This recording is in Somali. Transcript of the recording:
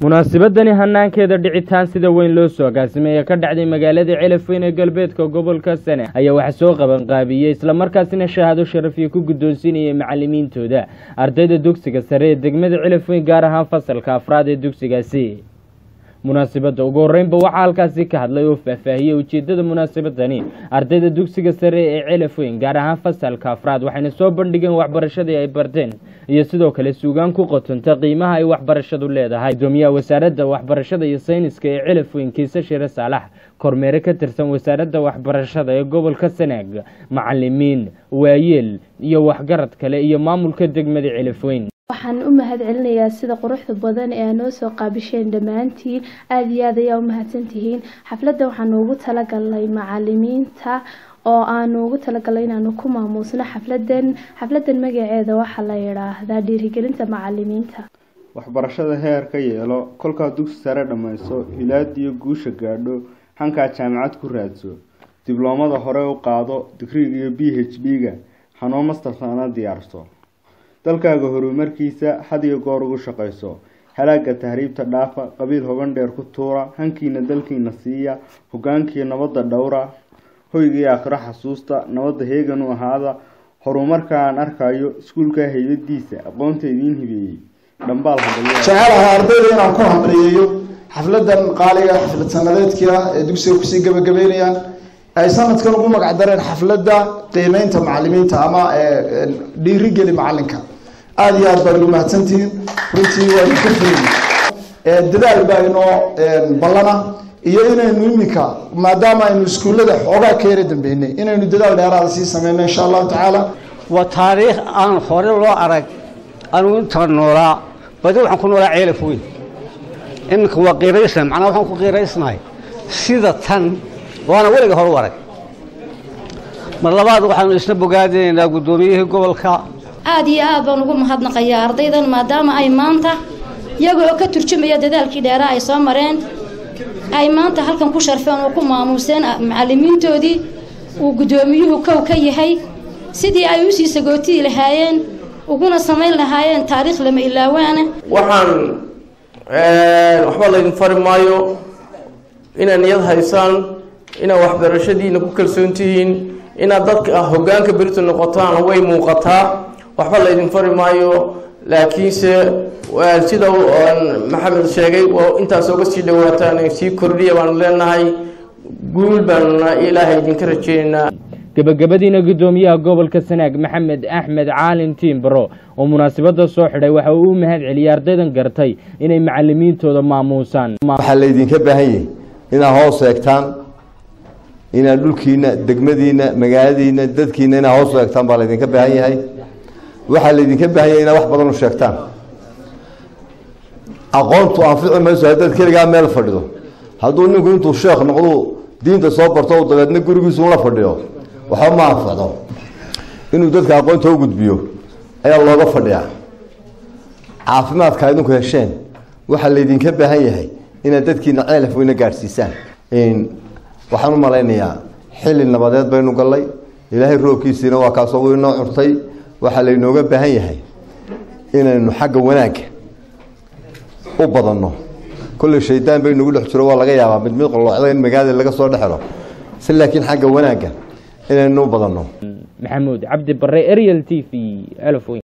munaasabadani hanaankeeda dhicitaan sida weyn loo soo agaasimay ee ka dhacday magaalada celafweyn ee galbeedka gobolka sane ayaa waxaa soo qabanqaabiyey islamarkaasina shahaado sharafiya ku guddoonsiinayay macalimiintooda ardayda dugsiga sare ee degmada celafweyn gaar ahaan fasalka afraad ee dugsigaasi munaasabadda ugu horreynba waxaa halkaasi ka hadlay oo faahfaahiyey ujeeddada munaasabadani ardayda dugsiga sare ee celafweyn gaar ahaan fasalka afraad waxayna soo bandhigeen waxbarashadii ay barteen iyo sidoo kale suugaan ku qotonta qiimaha ay waxbarashadu leedahay gudoomiyaha wasaaradda waxbarashada iyo sayniska ee celafweyn kiise shire saalax kormeere ka tirsan wasaaradda waxbarashada ee gobolka sanaag macalimiin waayeel iyo waxgarad kale iyo maamulka degmada celafweyn waxaan u mahad celinayaa sida quruxda badan ee aa noo soo qaabisheen dhammaantiin aada iyo aad ayaa u mahadsantihiin xafladda waxaan ugu talagalnay macalimiinta oo aanu ugu talagalnay inaanu ku maamuusno xafladan xafladan magaceeda waxaa la yidhaahdaa dhiirigelinta macalimiinta waxbarashada heer ka yeelo kolkaa dugsi sare dhammayso hilaadiyo guusha gaadho hankaa jaamacad ku raadso dibloomada hore u qaado digriga iyo b h d-ga hanoo mastartana diyaarso dalkaaga horumarkiisa had iyo goor ugu shaqayso halaaga tahriibta dhaafa qabiil hogan dheer ku tuura hankiina dalkiina siiya hogaankii nabadda dhowra hoygii aakhiro xasuusta nabadda heegan u ahaada horumarkaan arkayo iskuulka haybadiisa aqoonta idiin hibeeyey dhambaal jecelaha ardayda inaan ku hamriyeeyo xafladan qaaliga xaflad sanadeedkia ee dugsiga kusii gabagabeynayaan ay sanadkan ugu magac dareen xafladda qiimeynta macalimiinta ama dhiirigeli macalinka aada iyo aad baad ugu mahadsantihiin runtii waa idinka firin dadaal baa inoo ballana iyo inaynu iminka maadaama aynu iskuullada xoogaa ka yara dambeynay inaynu dadaal dheeraada sii sameyno insha allahu tacaala waa taariikh aan hore loo arag anugu intaa noolaa badi waxaan ku noolaa ceelaf weyn iminka waa qiiraysna macnaa waxaan ku qiiraysnahay sida tan waana weliga hor u arag mar labaad waxaanu isna bogaadinaynaa guddoomiyihii gobolka aada iyo aad baan ugu mahadnaqayaa ardaydan maadaama ay maanta iyaga oo ka turjumaya dadaalkii dheeraa ay soo mareen ay maanta halkan ku sharfeen oo ku maamuuseen macalimiintoodii uu guddoomiyuhu kow ka yahay sidii ay usii sagootiyi lahaayeen uguna samayn lahaayeen taariikh lama ilaawaana waxaan waxba laydin fari maayo inaad niyad haysaan inaad waxbarashadiina ku kalsoon tihiin inaad dadka hoggaanka berito noqotaan way muuqataa waxba laydin fari maayo laakiinse sida maxamed sheegay intaas oga sii dhawaataan sii kordhiya baanu leenahay guul baanuna ilaahay idinka rajeynaynaa gebagabadiina guddoomiyaha gobolka sanaag maxamed axmed caalin tiimbaro oo munaasabadda soo xidhay waxa uu u mahad celiyey ardaydan gartay inay macalimiintooda maamuusaan waxaa laydinka baahan yahay inaad hoos eegtaan inaad dhulkiina degmadiina magaaladiina dadkiina inaad hoos eegtaan baa laydinka baahan yahay waxaa laydinka baahan yahay inaad wax badan u sheegtaan aqoontu anfici mayso haddaad keligaa meel fadhido hadduu ninku intuu sheekh noqdu diinta soo barto dabeedna gurigiisu la fadhiyo waxba ma anfacdo inuu dadka aqoonta u gudbiyo ayaa looga fadhiyaa caafimaadka idinku hesheen waxaa laydinka baahan yahay inaad dadkiina ceelaf weyna gaadhsiisaan waxaan u malaynayaa xilli nabadeed baynu gallay ilaahay roobkiisiina waa kaasoo wuu inoo curtay waxaa laynooga baahan yahay inaynu xagga wanaagga u badanno kolley shaydaan bay nagu dhex jiro waa laga yaabaa mid mid qoloocda in magaalada laga soo dhexelo si laakiin xagga wanaagga inaynu u badanno maxamuud cabdi bare ariel t v